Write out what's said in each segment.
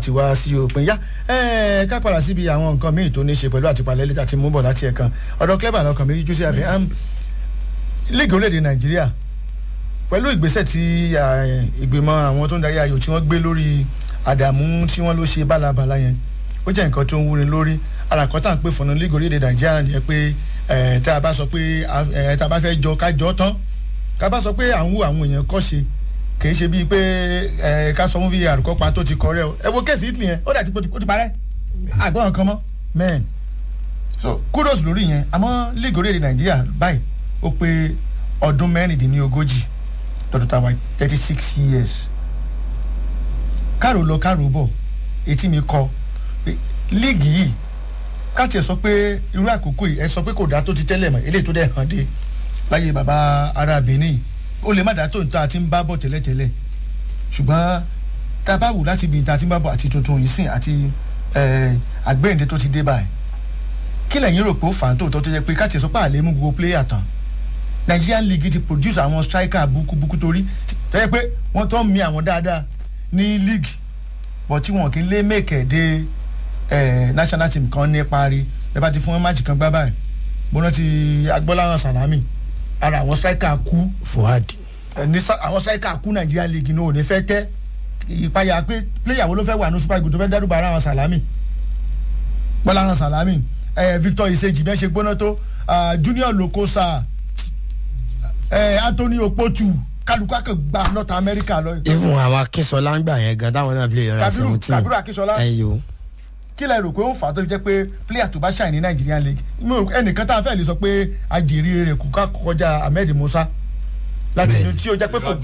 ti wá sí òpin yá ẹ ká padà síbi àwọn nǹkan míì tó ní ṣe pẹ̀lú àtìpalẹ̀ lẹ́tà tí mú bọ̀ láti ẹ̀kan ọ̀dọ̀ clever lọ́kàn mi jú sí àbí líìgì orílẹ̀-èdè nàìjíríà pẹ̀lú ìgbésẹ̀ tí ìgbìmọ̀ àwọn tó ń darí ayò tí wọ́n gbé lórí àdàmú tí wọ́n ló ṣe bálabàla yẹn ó jẹ́ nǹkan tó ń wúni lórí àràkọ́tà ń pè fún un líìgì orílẹ̀-èdè nàìjíríà yẹn pé tá a bá sọ pé tá a bá fẹ́ jọ ká jọ tán ká bá sọ pé à ń wú àwọn èèyàn kọ́ ṣe kìí ṣe bíi pé ẹ ká sọ fún vi àrùkọ́ pa tó ti kọ rẹ o ẹ wo kéèsì Italy yẹn ó dà tí ó ti parẹ́ àgbọ̀n kan mọ́ men so kudos lórí yẹn àmọ́ league orílẹ̀-èdè Nàìjíríà báyìí ó pé ọdún mẹ́rìndínlógójì lọ́dún táwa thirty six years káàrò lọ káàrò bọ̀ etí mi kọ league yìí ká tiẹ̀ sọ pé irú àkókò yìí ẹ sọ pé kò dá tó ti tẹ́lẹ̀ mọ́ eléyìí tó dẹ̀ hàn dé láyé bàbá ará Benin ó lè má dá tó ń ta àti ń bá bọ̀ tẹ́lẹ̀tẹ́lẹ̀ ṣùgbọ́n tá a bá wù láti ibi tá a ti ń bá bọ̀ àti tuntun yìí sìn àti àgbéyìnde tó ti dé báyìí kí lẹ́yìn rò pé ó fà á tòótọ́ tó jẹ́ pé káàtì sọ pé àlẹ́ mú gbogbo pléyà tán Nigerian League ti produce àwọn striker bukubuku torí tó yẹ pé wọ́n tó ń mi àwọn dáadáa ní league bọ̀ tí wọn kì í lé mẹ́kẹ̀ dé national team kan ní parí ẹ bá ti fún wọn máàcì kan gbá báyìí bọ́nà ti agbọ́láhàn Salami ara àwọn striker kú. Fuad. ní àwọn striker kú Nigeria league náà ò ní fẹ́ tẹ́ ìpayà pé player wo ló fẹ́ wà ní super eagles tó fẹ́ dẹ́rùbà ara àwọn Salami bọ́lá àwọn Salami Victor Iseji bẹ́ẹ̀ ṣe gbóná tó Junior Lokosa Anthony Okpotu kálukú àkàn gba North America lọ. even àwọn Akínṣọlá ń gbà yẹn gan táwọn náà play yọrọ seventeen Kabiru Akínṣọlá ẹyọ kí lẹ rò pé ó fà á tó fi jẹ́ pé player tó bá ṣàì ní Nigerian league ẹnìkan tá a fẹ́ lè sọ pé ajìrì rẹ̀ kò ká kọjá Ahmed Musa láti inú tí ó jẹ́ pé kò.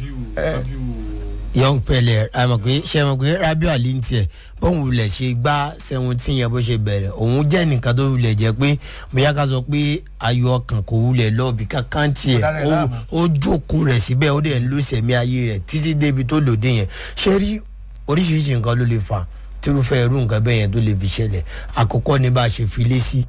young pele àmọ̀ pé ṣe mọ̀ pé Rabiu Ali ń tiẹ̀ bóun wulẹ̀ ṣe gbá seventeen yẹn bó ṣe bẹ̀rẹ̀ òun jẹ́ nìkan tó wulẹ̀ jẹ́ pé bóyá ká sọ pé ayọ̀ ọkàn kò wulẹ̀ lọ́ọ̀bì kankan tiẹ̀ ó jókòó rẹ̀ síbẹ̀ ó dẹ̀ ń lọ sẹ̀mí ayé rẹ̀ títí débi tó lòdì yẹn ṣé rí oríṣiríṣi nǹkan ló lè fà á tírúfẹ́ irú nǹkan bẹ́ẹ̀ yẹn tó lè fi ṣẹlẹ̀ àkọ́kọ́ ní bá a ṣe fi lé sí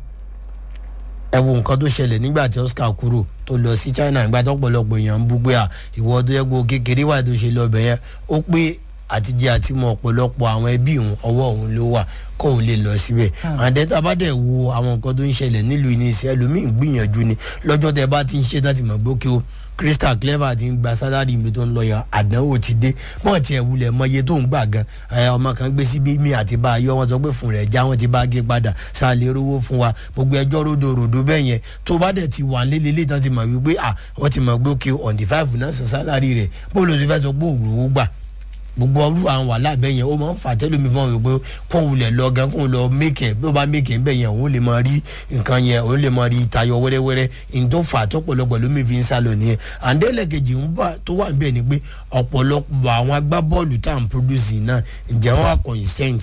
ẹ wo nǹkan tó ṣẹlẹ̀ nígbà tí Oscar kúrò tó lọ sí China nígbà tó pọ̀lọpọ̀ èèyàn ń bú pé à ìwọ tó yẹ kó kékeré wà tó ṣe lọ bẹ̀ yẹn ó pé àtijọ́ àti mọ ọ̀pọ̀lọpọ̀ àwọn ẹbí òun ọwọ́ òun ló wà kóun lè lọ síbẹ̀ àdẹ́tà bá dẹ̀ wo àwọn nǹkan tó ń ṣẹlẹ̀ nílùú ìníṣẹ́ ẹlòmíì gbìyànjú ni lọ́jọ́ tẹ bá ti ń ṣe láti mọ̀ gbókè o Crystal Clever ti ń gba sálárì mi tó ń lọ yàn àdánwò ti dé bọ́ọ̀ tiẹ̀ wulẹ̀ mọ iye tó ń gbà gan ọmọ kan gbé síbí mi àti bá a yọ wọn sọ pé fún rẹ̀ já wọn ti bá a gé padà sáà lè rówó fún wa gbogbo ẹjọ́ rodo rodo bẹ́ẹ̀ yẹn tó bá dẹ̀ ti wà lélẹ́lẹ́ tán ti mọ̀ wípé à wọ́n ti mọ̀ gbókè on the five náà san sálárì rẹ̀ bó ló ti fẹ́ sọ pé òwúrò gbà gbogbo ọdún àwọn wàhálà bẹ́ẹ̀ yẹn ó máa ń fà tẹ́lómi fún mi pé kóun wulẹ̀ lọ gan kóun lọ mẹ́kẹ̀ bí ó bá mẹ́kẹ̀ ń bẹ̀ yẹn òun lè máa rí nǹkan yẹn òun lè máa rí tayọ wẹ́rẹ́wẹ́rẹ́ ìdó fà tọ́pọ̀lọpọ̀ lómi fi ń sá lọ nìyẹn àǹdẹ́lẹ̀kejì ń bá tó wà níbẹ̀ ni pé ọ̀pọ̀lọpọ̀ àwọn agbábọ́ọ̀lù tá à ń produce náà ǹjẹ́ wọ́n wà consent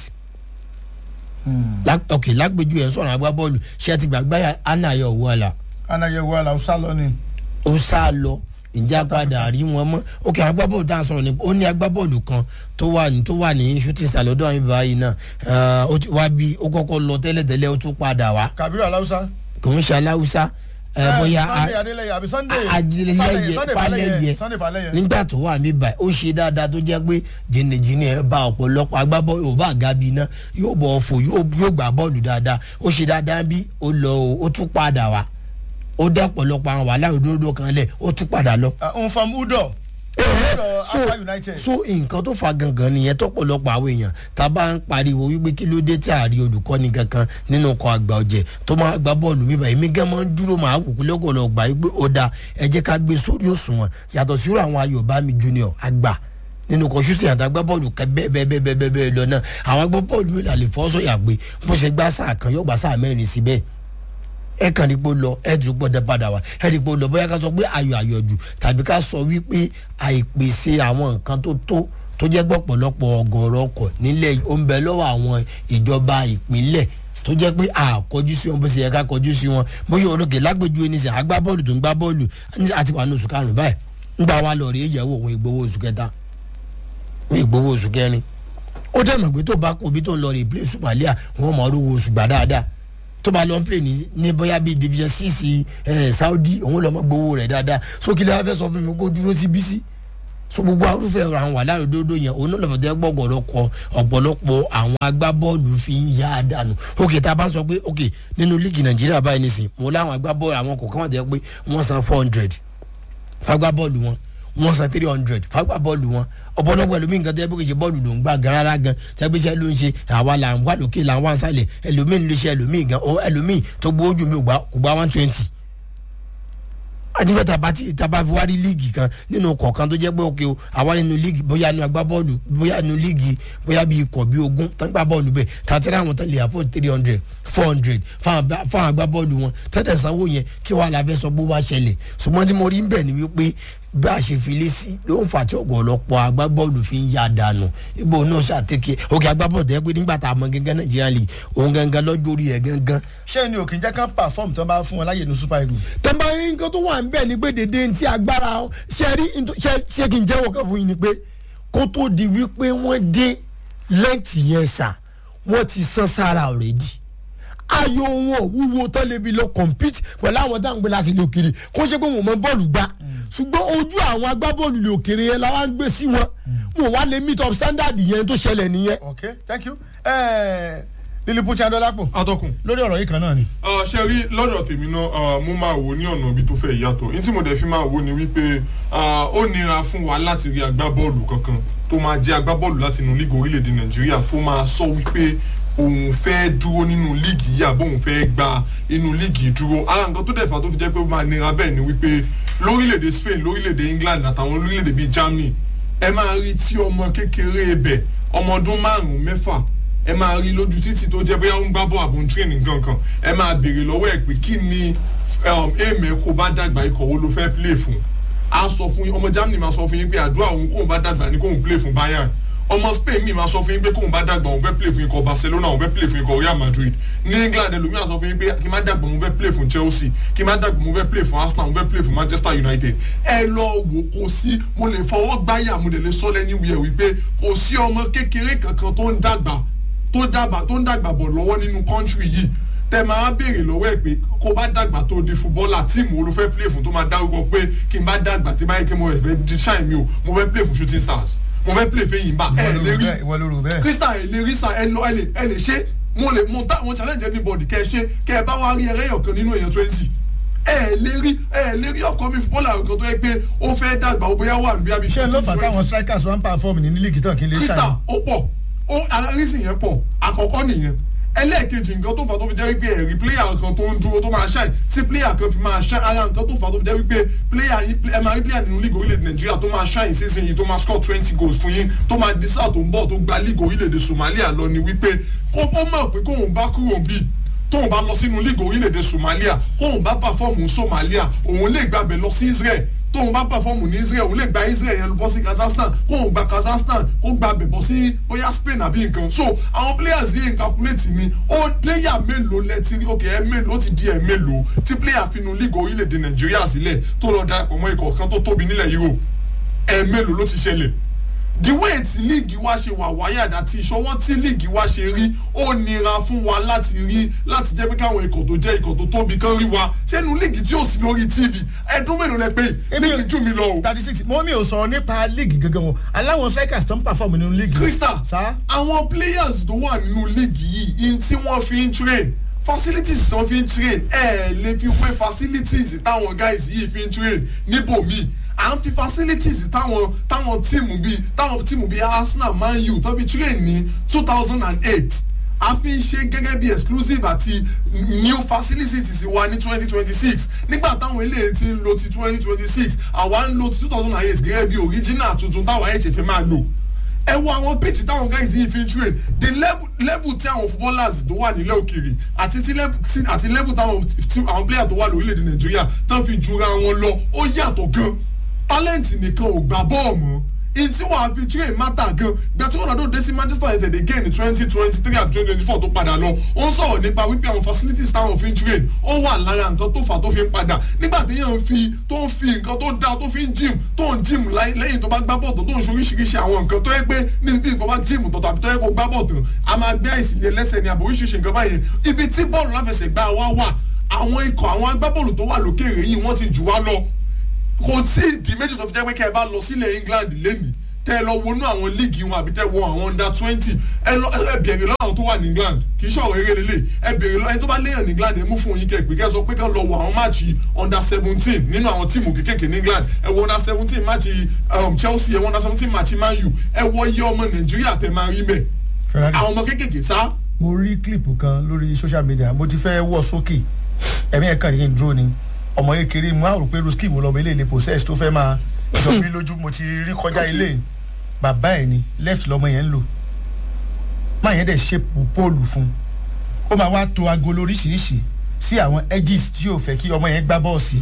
ok lágbèjú ẹ̀ sọ̀rọ̀ agbábọ́ọ̀lù ṣé ti gbàgbá Anayo Owóala. Anayo Owóala ó sá lọ ni. ó sá lọ ǹjẹ́ apádà rí wọn mọ́ ok agbábọ́ọ̀lù tá a sọ̀rọ̀ ni ó ní agbábọ́ọ̀lù kan tó wà ní tó wà ní shooting star lọ́dọ̀ àwọn ibà yìí náà ó ti wá bí ó kọ́kọ́ lọ tẹ́lẹ̀tẹ́lẹ̀ ó tún padà wá. Kabiru Aláwùsá. kò ń ṣe aláwùsá bóyá Sunday Adélẹ́yẹ àbí Sunday ajílẹ̀yẹ Falẹ́yẹ falẹ̀yẹ nígbà tó wà mí báyìí ó ṣe dáadáa tó jẹ́ pé jìnnìjìnnì ẹ̀ bá ọ̀pọ̀lọpọ̀ agbábọ́ọ̀lù yóò bá gabi iná yóò bọ̀ ọ̀fọ̀ yóò gbà bọ́ọ̀lù dáadáa ó ṣe dáadáa bí ó lọ ó tún padà wá ó dá ọ̀pọ̀lọpọ̀ àwọn wàhálà òdodo kan lẹ̀ ó tún padà lọ. nfam udo so so nǹkan tó fa gangan nìyẹn tọ́pọ̀lọpọ̀ àwọn èèyàn tá a bá ń pariwo wípé kí ló dé tí a rí olùkọ́ni kankan nínú ọkọ̀ àgbà ọ̀jẹ̀ tó máa gba bọ́ọ̀lù mi báyìí mi gan máa ń dúró máa wò pé lọ́gọ̀lọ́ gbà wípé ó da ẹ jẹ́ ká gbé sórí òṣùwọ̀n yàtọ̀ sírò àwọn Ayọ̀bámi junior àgbà nínú kan ṣútì àti agbábọ́ọ̀lù kẹ bẹ́ẹ̀ bẹ́ẹ̀ bẹ́ẹ̀ bẹ́ẹ̀ bẹ́ẹ̀ lọ náà àwọn agbábọ́ọ̀lù mi là lè fọ́ sọ̀yà pé bó ṣe gbá sáà kan yóò gbá sáà mẹ́rin síbẹ̀ ẹ kàn ní pé ó lọ ẹ dùn gbọ́dọ̀ padà wá ẹ ní pé ó lọ bóyá ká sọ pé ayọ̀ ayọ̀ jù tàbí ká sọ wípé àìpèsè àwọn nǹkan tó tó tó jẹ́ gbọ́pọ̀lọpọ̀ ọgọ́rọ̀ ọkọ̀ nílẹ̀ yìí ó ń bẹ lọ́wọ́ àwọn ìjọba ìpínlẹ̀ tó jẹ́ pé àkọjú sí wọn bó ṣe yẹ ká kọjú sí wọn bóyá olókè lágbèjú ẹni sẹ agbá bọ́ọ̀lù tó ń gbá bọ́ọ̀lù àti wà ní oṣù karùn-ún báyìí ńgbà wa lọ rí ìyẹ̀wò òun ìgbowó oṣù kẹta òun ìgbowó oṣù kẹrin ó dẹ̀ mọ̀ pé tó bá kó bí tó ń lọ rí play Somalia wọn mọ̀ ọ́ rówó oṣù gbà dáadáa tó bá lọ ń pè ní ní bóyá bíi division six ẹ Saudi òun lọ́mọ gbowó rẹ̀ dáadáa sókè lè wá fẹ́ sọ fún mi kó dúró sí bísí so gbogbo arúfẹ́ àwọn wà láròdòdò yẹn òun náà lọ́fọ̀ọ́ tẹ́ gbọ́gbọ́dọ̀kọ ọ̀pọ̀lọpọ̀ àwọn agbábọ́ọ̀lù fi ń yá a dànù ok tá a bá sọ pé ok nínú líìgì nàìjíríà báyìí nìsín mo láwọn agbábọ́ọ̀lù àwọn kọ̀ọ̀kan wà tẹ́ pé wọ́n san four hundred fagbábọ́ọ̀lù wọn wọ́n san three hundred fagbábọ́ọ̀lù wọn ọ̀pọ̀lọpọ̀ ẹlòmíì nǹkan tó yẹ kó kìí ṣe bọ́ọ̀lù ló ń gbà gan rárá gan tẹ́gbẹ́sẹ́ ló ń ṣe àwa là ń wà lókè là ń wà sálẹ̀ ẹlòmíì ń lè ṣe ẹlòmíì gan ẹlòmíì tó gbó ojú mi kò gbá one twenty àdìgbà tàbá tí tàbá fi wá rí líìgì kan nínú kọ̀ọ̀kan tó jẹ́ pé òkè o àwa nínú líìgì bóyá nínú agbábọ́ọ̀lù bóyá nínú líìgì bóyá bí ikọ̀ bí ogún tó ń gbá bọ́ọ̀lù bẹ́ẹ̀ tàtẹ́rẹ́ àwọn tó lè àfọ̀ three hundred four hundred fáwọn agbábọ́ọ̀lù wọn tẹ́tẹ̀ sanwó yẹn kí wàá la fẹ́ sọ bó bá ṣẹlẹ̀ ṣùgbọ́n tí mo rí ń bẹ̀ ni wípé bí a ṣe fi lé sí ló ń fà tí ọ̀pọ̀lọpọ̀ agbábọ́ọ̀lù fi ń ya dànù ibo náà ṣàtẹ́kẹ́ òkè agbábọ́ọ̀lù ẹ pé nígbà tá a mọ gángan nàìjíríà lè òun gángan lọ́jọ́ orí ẹ̀ gángan. ṣé ni òkè jẹ́ kán pàfọ́ọ̀mù tó ń bá fún wọn láyè ní super eagles. tẹ́nbà yín nǹkan tó wà ń bẹ̀ ni pé dédé ti agbára ṣe rí ṣe kí n jẹ́wọ́ kan fún yín ni pé kó tó di wípé wọ́n dé lẹ́ǹtì yẹn sà wọ́n ti san sára already ayò wọn wúwo tó lè fi lọ compete pẹ̀lú àwọn tá à ń gbé láti ilé òkèrè kó ṣe pé wọn mọ bọ́ọ̀lù gbá ṣùgbọ́n ojú àwọn agbábọ́ọ̀lù ilé òkèrè yẹn la wá ń gbé sí wọn wọn wá lè meet up standard yẹn tó ṣẹlẹ̀ nìyẹn. ok thank you lilipu chandolapo atọ́kùn. lórí ọ̀rọ̀ yìí kan náà ni. ṣe rí lọ́dọ̀ tèmi náà mo máa wò ní ọ̀nà ibi tó fẹ́ yàtọ̀ ní tí mo dẹ̀ fi máa wò ni wípé ó nira fún wa láti rí agbábọ́ọ̀lù kankan tó máa jẹ́ agbábọ́ọ̀lù láti inú líìgì orílẹ̀-èdè nàìjíríà tó máa sọ wípé òun fẹ́ dúró nínú líìgì yìí àbọ̀ òun fẹ́ gba inú líìgì dúró ara nǹkan tó dẹ̀ fà tó fi jẹ́ pé ó máa nira bẹ́ẹ̀ ni wípé lórílẹ̀‐èdè Spain lórílẹ̀‐èdè England àtàwọn lórílẹ̀‐èdè bíi Germany ẹ máa rí tí ọmọ kékeré ibẹ̀ ọmọ ọdún márùn-ún mẹ́fà ẹ máa rí lójú títì tó jẹ́ bóyá ó ń gbá bọ́ àbò ń tírénì kankan ẹ máa béèrè lọ́wọ́ ẹ̀ pé kí ni èèmẹ̀ kó bá dàgbà ikọ̀ wo ló fẹ́ play fún a sọ fún yín ọmọ Germany máa sọ fún yín pé àdúrà òun kóun bá dàgbà ni kóun play fún Bayern ọmọ Spain mi máa sọ fún yín pé kóun bá dàgbà òun fẹ́ play fún ikọ̀ Barcelona òun fẹ́ play fún ikọ̀ Real Madrid ní England ẹlòmíràn sọ fún yín pé kí n má dàgbà òun fẹ́ play fún Chelsea kí n má dàgbà òun fẹ́ play fún Arsenal òun fẹ́ play fún Manchester United ẹ lọ wò kó sí mo lè fọwọ́ gbáyà mo lè lè sọ lẹ́ni wíyẹ̀ wípé kò sí ọmọ kékeré kankan tó ń dàgbà tó dàgbà tó ń dàgbà bọ̀ lọ́wọ́ nínú country yìí tẹ máa béèrè lọ́wọ́ ẹ̀ pé kó bá dàgbà tó di fúbọ́là tíìmù olú fẹ́ play fún tó máa dárúkọ pé kí n bá dàgbà tí báyìí kí mo fẹ́ di ṣáì mi o mo fẹ́ play fún shooting stars mo fẹ́ play fẹ́yìn bá ẹ lè rí ìwọ ló rò bẹ́ẹ̀. crystal ẹ lè rí sa ẹ lọ ẹ lè ẹ lè ṣe mo lè mo ta mo challenge anybody kẹ ẹ ṣe kẹ ẹ bá wá rí ẹrẹ́yọ̀ kan nínú èèyàn twenty ẹ lè rí ẹ lè rí ọkọ mi fúbọ́là kan tó yẹ pé ó fẹ́ dàgbà ó bóyá wà níbi àbí ṣé ló fà táwọn strikers wọn perform ní líìgì tán kí n lè crystal ṣàyẹn. ó pọ̀ ó arísìn yẹn pọ̀ àkọ́kọ́ nìyẹn ẹlẹ́ẹ̀kejì nǹkan tó fà tó fi jẹ́ wípé ẹ̀rí pléyà kan tó ń dúró tó máa ṣáì tí pléyà kan fi máa ṣáì ara nǹkan tó fà tó fi jẹ́ wípé pléyà ẹ máa rí pléyà nínú líìgì orílẹ̀-èdè nàìjíríà tó máa ṣáì season yìí tó máa score twenty goals fún yín tó máa di sáà tó ń bọ̀ tó gba líìgì orílẹ̀-èdè somalia lọ ni wípé ó mọ̀ pé kóun bá kúrò bíi tóun bá lọ sínú líìgì orílẹ̀-èdè somalia kóun bá pàfọ́ọ̀mù somalia òun lè gbàbẹ̀ lọ sí israel tóun bá pàfọ́ọ̀mù ní israel òun lè gba israel yẹn bọ́ sí kazakhstan kóun gba kazakhstan kó gba bẹ̀bọ̀ sí bóyá spain àbí nǹkan so àwọn players yìí ń calculate ni ó player mélòó lẹ́tí ok ẹ mélòó ó ti di ẹ mélòó tí player finú league orílẹ̀-èdè nàìjíríà sílẹ̀ tó lọ darapọ̀ mọ́ ikọ̀ kan tó tóbi nílẹ̀ europe ẹ mélòó ló ti ṣẹlẹ̀ the way tí líìgì wa ṣe wà wáyàdá tí ìṣọwọ́ tí líìgì wa ṣe rí ó nira fún wa láti rí láti jẹ́ pé káwọn ikọ̀ tó jẹ́ ikọ̀ tó tóbi kan rí wa ṣẹ́nu líìgì tí ò sí lórí tv ẹ̀dún mélòó lẹ pé líìgì jù mí lọ o. thirty six mo mi ò sọ̀rọ̀ nípa líìgì gangan o aláwọn strikers tó ń perform nínú líìgì. crystal sá. àwọn players tó wà nínú líìgì yìí in tí wọ́n fi ń train facilities tó fi ń train ẹ̀ lè fi pé facilities táwọn guys yìí fi ń train níbòmíì à ń fi facilities táwọn táwọn tíìmù bíi táwọn tíìmù bíi arsenal man u tó fi train ní two thousand and eight a fi ń ṣe gẹ́gẹ́ bí exclusive àti new facilities wa ní twenty twenty six nígbà táwọn eléyìí ti ń lo ti twenty twenty six àwa ń lo ti two thousand and eight gẹ́gẹ́ bí original tuntun táwa ẹ̀ ṣe fẹ́ máa lò ẹ wo àwọn pitch táwọn guys yìí fi ń train the level level tí àwọn footballers tó wà nílẹ̀ òkèèrè àti tí level tí àti level táwọn tí àwọn player tó wà lórílẹ̀‐èdè nàìjíríà tán fi jura wọn lọ ó yàtọ̀ gan talent nìkan ò gbà bọ́ọ̀ mọ́ in tí wàá fi train matter gan gbà tí ronaldo dé sí manchester united again ní twenty twenty three àti twenty twenty four tó padà lọ ó ń sọ̀rọ̀ nípa wípé àwọn facilities táwọn fi ń train ó wà lára nǹkan tó fà tó fi ń padà nígbà tí yẹn ń fi tó ń fi nǹkan tó dáa tó fi ń gym tó ń gym lẹ́yìn tó bá gbá bọ̀ tó tó ń ṣe oríṣiríṣi àwọn nǹkan tó yẹ pé níbi bí nǹkan bá gym tó tàbí tó yẹ kó gbá bọ̀ tán a máa gbé àìsílẹ̀ lẹ́sẹ̀ ní àbò oríṣiríṣi nǹkan báyẹn ibi tí bọ́ọ̀lù láfẹsẹ̀gbá wa wà àwọn ikọ̀ àwọn agbábọ́ọ̀lù tó wà lókèèrè yìí wọ́n ti jù wá lọ kò sí ìdí méjì tó fi jẹ́ pé kẹ́ ẹ bá lọ sílẹ̀ England lẹ́nìí tẹ́ ẹ lọ wọnú àwọn líìgì wọn àbí tẹ́ ẹ wọ àwọn under twenty ẹ lọ ẹ bẹ̀rẹ̀ lọ́wọ́ àwọn tó wà ní England kì í ṣọ̀rọ̀ eré lélẹ̀ ẹ bẹ̀rẹ̀ lọ́wọ́ ẹni tó bá léèyàn ní England ẹ mú fún yín kẹ́ pé kẹ́ sọ pé kẹ́ lọ wọ àwọn máàcì under seventeen nínú àwọn tíìmù kékèké ní England ẹ wọ under seventeen máàcì um, Chelsea ẹ wọ under seventeen máàcì Man U ẹ wọ iye ọmọ Nàìjíríà tẹ máa rí mẹ́ Ferrari àwọn ọmọ kékèké sá mo rí kílìpù kan lórí social media mo ti fẹ́ wọ̀ sókè ẹ̀mí ẹ̀kan yìí ń dúró ni ọmọ kékeré mo á rò pé ruski wo lọ́mọ ilé ilé process tó fẹ́ máa jọ mí lójú mo ti rí kọjá ilé bàbá ẹ̀ ni left lọ́mọ yẹn ń lò máa yẹn dẹ̀ ṣépù póòlù fún ó máa wá to agolo oríṣiríṣi sí àwọn edges tí yóò fẹ́ kí ọmọ yẹn gbá bọ́ọ̀sì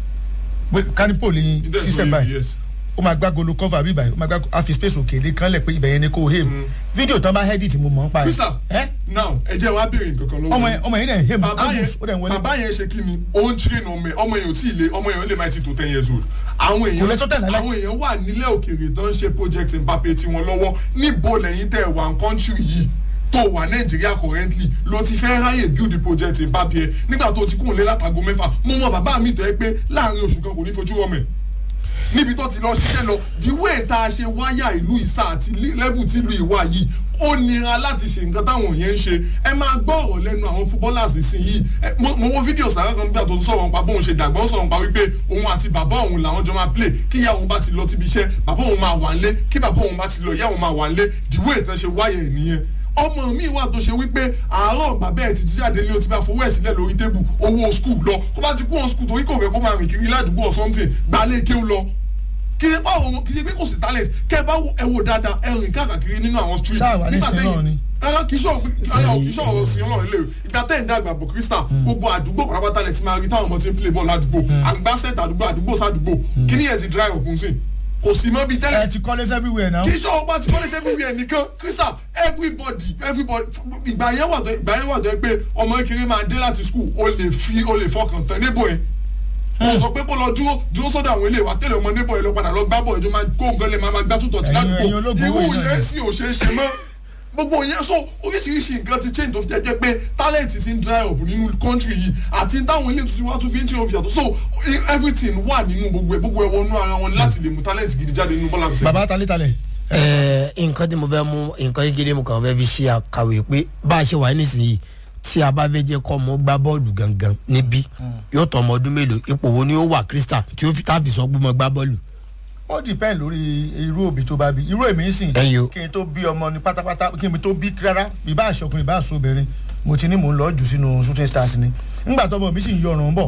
kánípò ní system báyìí yes. ó máa gbá golo cover bí báyìí ó máa gbá àfi space òkèlè kan lẹ̀ pé ibẹ̀ yẹn ni kò hame fídíò tán bá edit mo mọ̀ ń pa ẹ̀ Crystal ẹ́ now ẹ jẹ́ wá béèrè nǹkan kan lọ́wọ́ ọmọ yín. yẹn ọmọ yẹn dẹ̀ hame bàbá ó yẹn dẹ̀ ń wọlé bàbá yẹn ṣe kí ni ó ń train ọmọ ẹ ọmọ yẹn ò tí ì lé ọmọ yẹn ó lè máa ti tó ten years old àwọn Kò lè tó èèyàn 10 láíláí. àwọn èèyàn wà nílẹ̀ òkèèrè tó ń ṣe project Mbappe tiwọn lọ́wọ́ níbo lẹ́yìn tẹ̀ wà ń country yìí tó wà nàìjíríà currently ló ti fẹ́ ráyè build the project Mbappe ẹ nígbà tó ti kúrò lé látago mẹ́fà mo mọ bàbá mi tọ́ ẹ pé láàrin oṣù kan kò ní fojú rọmọ ẹ̀ níbi tó ti lọ ṣiṣẹ́ lọ the way tá a ṣe wáyà ìlú ìsà àti level tí ìlú ìwà yìí ó nira láti ṣe nǹkan táwọn yẹn ń ṣe ẹ máa gbọ́ ọ̀rọ̀ lẹ́nu àwọn footballers sí yìí ẹ, mo mo wo fídíò sàrà kan bí àtúntò sọ̀rọ̀ nípa bóun ṣe dàgbà ó sọ̀rọ̀ nípa wípé òun àti bàbá òun làwọn jọ máa play kí ìyá òun bá ti lọ síbi iṣẹ́ bàbá òun máa wà nílé kí bàbá òun bá ti lọ ìyá òun máa wà nílé the way tán ṣe wáyà ẹ̀ nìyẹn ọmọ mi wà tó ṣe wípé àárọ̀ bàbá ẹ̀ ti jíjáde ní o ti bá fowó ẹ̀ sílẹ̀ lórí tébù owó skul lọ kó bá ti kú wọn skul torí kò fẹ́ kó máa rìn kiri ládùúgbò or something gbalẹ̀ kéwù lọ kì í báwo wọn kì í ṣe pé kò sí talent kẹ bá wo- ẹ wò dáadáa ẹ rìn káàkiri nínú àwọn street Ṣáà wà ní sin náà ni. rárá kì í ṣọ̀rọ̀ rárá kì í ṣọ̀rọ̀ sí ọlọ́run lè ìgbà tẹ́ ẹ̀ ń dàgbà bò crystal gbogbo àdúgbò pátápátá lẹ ti máa rí táwọn ọmọ ti ń play ball ládùúgbò àgbàsẹ̀t àdúgbò àdúgbò sádùúgbò kí ni ẹ̀ ti dry up nsìn kò sí mọ́ bíi tẹ́lẹ̀ ẹ ti college everywhere now kì í ṣọ̀rọ̀ bá ti kọ́lé everywhere nìkan crystal everybody everybody ìgbà yẹn wà tó ìgbà yẹn wà tó pé ọmọ kékeré máa dé láti school o lè fi o lè fọkàn tán níbo yẹn mo sọ pé kó lọ dúró dúró sọ́dọ̀ àwọn ilé wa tẹ́lẹ̀ ọmọ níbo yẹn lọ padà lọ gbá bọ̀ ẹjọ́ máa kó nǹkan lè máa máa gbá tútọ̀ tí Ẹ̀yin- ẹ̀yin ládùúgbò ológun owó irú yìí náà yẹn ni. sì ò ṣeé ṣe mọ́ gbogbo yẹn so oríṣiríṣi nǹkan ti change tó fi jẹ́ pé talent ti ń dry up nínú country yìí àti táwọn ilé tuntun wá tún fi ń change òfin yàtọ̀ so everything wà nínú gbogbo ẹ̀ gbogbo ẹ̀ wọnú ara wọn láti lè mú talent gidi jáde nínú bọ́lá àgbẹ̀sẹ̀. bàbá talẹ̀ talẹ̀ Ẹ, nǹkan tí mo fẹ́ mú nǹkan kékeré mo kàn fẹ́ fi ṣe àkàwé pé bá a ṣe wà nísìnyí tí a bá fẹ́ jẹ́ kọ́ ọmọ gbá bọ́ọ̀lù gangan níbí yóò tọ́ ọmọ ọdún mélòó ipò wo ni ó wà Crystal tí ó fi tá a fi sọ pé mo gbá bọ́ọ̀lù. ó depend lórí irú òbí tó bá bí irú èmi ń sìn Ẹ̀yin o. kí n tó bí ọmọ ní pátápátá kí n tó bí rárá ìbá aṣọkùnrin ìbá aṣọbìnrin mo ti ní mò ń lọ jù sínú shooting stars ni ńgbà tọmọ mi sì ń yọrùn bọ̀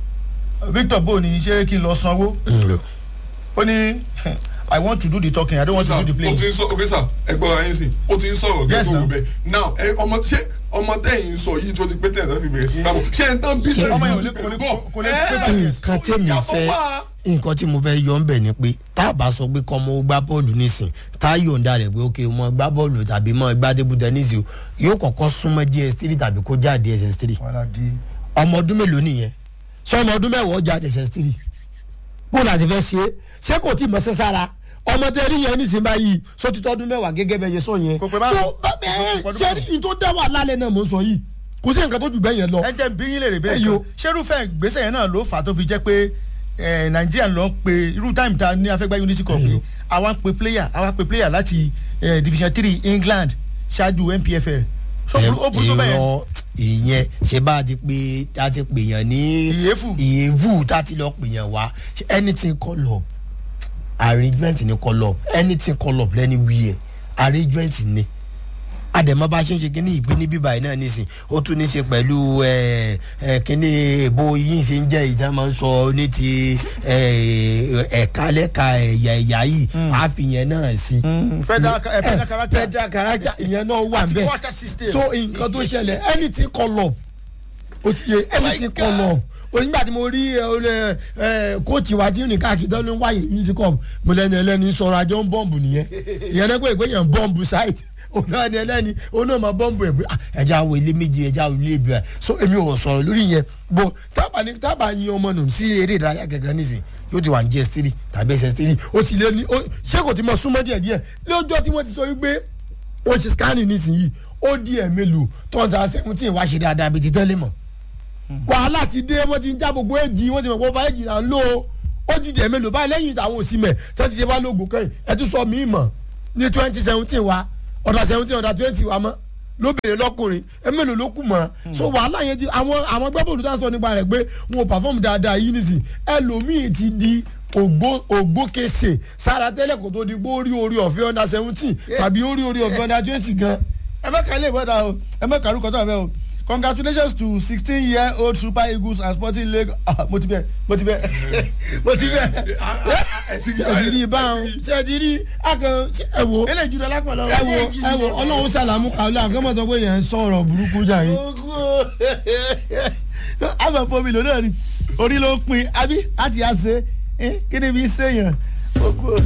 Victor bo ni ṣé kí n lọ sanwó ó ní I want to do the talking I don't want to do the o playing ti ń sọ ok sir ẹ gbọ́ ara yín sìn o ti ń sọ̀rọ̀ Yes, gẹ́gẹ́ now. bó bẹ́ẹ̀ now ẹ ọmọ ṣé ọmọ tẹ̀yìn sọ yìí tó ti pé tẹ̀yìn tó fi bẹ̀rẹ̀ sí ní gbàgbọ́ ṣé ẹ tán bí Ṣé tẹ̀yìn ọmọ yẹn ò tó lè- ti kò lè- bẹ̀rẹ̀ kò lè bọ̀ pé five years. nǹkan tẹ́mi fẹ́ nǹkan tí mo fẹ́ yọ ń bẹ̀ ni pé tá a bá sọ pé kọ́ ọmọ ó gbá bọ́ọ̀lù nísìn tá a yọ̀ǹda rẹ̀ pé ok mo gbá bọ́ọ̀lù tàbí mo gbá tébù tẹ́nísì o yóò kọ́kọ́ súnmọ́ ds3 tàbí kó já ds3 wàhálà di ọmọ ọdún mélòó nìyẹn ṣé ọmọ ọdún mẹ́wàá ọjà ds3 bó la ti fẹ́ ṣe é ṣé kò tí ì mọ̀ sẹ́sára ọmọ tẹ rí yẹn nísìnyí báyìí sọ ti tọdún mẹ́wàá gẹ́gẹ́ bẹ́ẹ̀ yẹn sọ yẹn Kò pé báwo? so bẹ́ẹ̀ ṣe rí ní tó dá wà lálẹ́ náà mò ń sọ yìí kò sí nǹkan tó jù bẹ́ẹ̀ yẹn lọ ẹ jẹ́ bí yín lè rè bẹ́ẹ̀ Ẹyọ. kan ṣerúfẹ́ ìgbésẹ̀ yẹn náà ló fà á tó fi jẹ́ pé eh, Nàìjíríà ló ń pe irú táìmù tá a ní afẹ́gbá unity cup yìí àwa ń pe player àwa ń pe player láti eh, division three England ṣáájú NPFL so Ẹ- ó burú tó bẹ́ẹ̀ yẹn irọ́ ìyẹn ṣe bá a ti pè a ti pè yàn ní Ìyéfù. ìyéfù tá a ti lọ pè yàn wá anything call up arrangement ni call up anything call up lẹ́ni wí ẹ̀ arrangement ni àdèmọ́ bá ṣe ń ṣe kínní ìgbé ní bíbá yìí náà nísìn ó tún ní ṣe pẹ̀lú ẹ ẹ kínní èbó yìí ṣe ń jẹ́ ìjà máa ń sọ ní ti ẹ ẹ̀ka lẹ́ka ẹ̀yà ẹ̀yà yìí àfihàn náà sí. Mm, federal ca- eh, federal character. federal character ìyẹn náà wà Àti bẹ́ẹ̀ quarter system. so nǹkan tó ṣẹlẹ̀ anything call up o ti yẹ anything call up onígbà tí mo rí ẹ, olè, ẹ, kóòtù wa tí nìkan àkìtọ́ ló ń wáyé unity cup mo lẹ́ni ẹlẹ́ni sọ̀rọ̀ àjọ ń bọ́ǹbù nìyẹn ìyẹn náà pé ìpéyàn ń bọ́ǹbù site ọ̀nà ni ẹlẹ́ni oná máa bọ́ǹbù ẹ̀ pé ah, ẹja wo ilé méjì ẹja wo ilé ibi rẹ̀ so èmi ò sọ̀rọ̀ lórí yẹn bó tábà ní tábà yin ọmọ nù sí eré ìdárayá gẹ́gẹ́ nísìn yóò ti wà ní gs three tàbí ss three ó ti lé ní ó- ṣé kò ti mọ súnmọ́ díẹ̀ díẹ̀ lọ́jọ́ tí wọ́n ti sọ wípé wọ́n ṣe scanning nísìnyí ó di ẹ̀ mélòó tọ́jà seventeen wá ṣe dáadáa bíi ti tẹ́lẹ̀ mọ́ wàhálà ti dé wọ́n ti ń já gbogbo èjì wọ́n ti mọ̀ pé ọba èjì là ń lò ó ó jíjẹ mélòó báyìí lẹ́yìn ìtàwọn òsì mẹ́ tí wọ́n ti ṣe bá lóògùn kẹ́yìn ẹ tún sọ mí mọ̀ ní twenty seventeen wa ọ̀dà seventeen ọ̀dà twenty wa mọ́ lóbìnrin lọkùnrin ẹ mélòó ló kù mọ́ so wàhálà yẹn ti àwọn àwọn gbẹ́bọ̀lù tá a sọ nípa rẹ̀ pé wọn ò pàfọ́ọ̀mù dáadáa yìí nìsín ẹlòmíì ti di ògbó ògbókèsè sára tẹ́lẹ̀ kó tó di pé ó rí orí ọ̀fẹ́ ọ̀dà seventeen tàbí ó rí orí ọ̀fẹ́ ọ̀dà twenty gan. ẹ mẹ́ka ilé ìbọ̀dà o ẹ mẹ́ka arúgbó tó àbẹ́ o congratulations to sixteen year old super eagles and sporting league ah mo ti bẹ mo ti bẹ mo ti bẹ ṣe ti rí báwọn ṣe ti rí akàn ẹ wo ilé ìjùlọ lápẹ̀lọ ẹ wo ẹ wo ọlọ́run sàlámù kàwé àkànmọ́ sọ pé yẹn ń sọ̀rọ̀ burúkú jà yín. ogun o àmọ̀ fomi lò náà ni orí ló ń pin àbí láti yà ṣe kí ni bí sèyàn ogun o.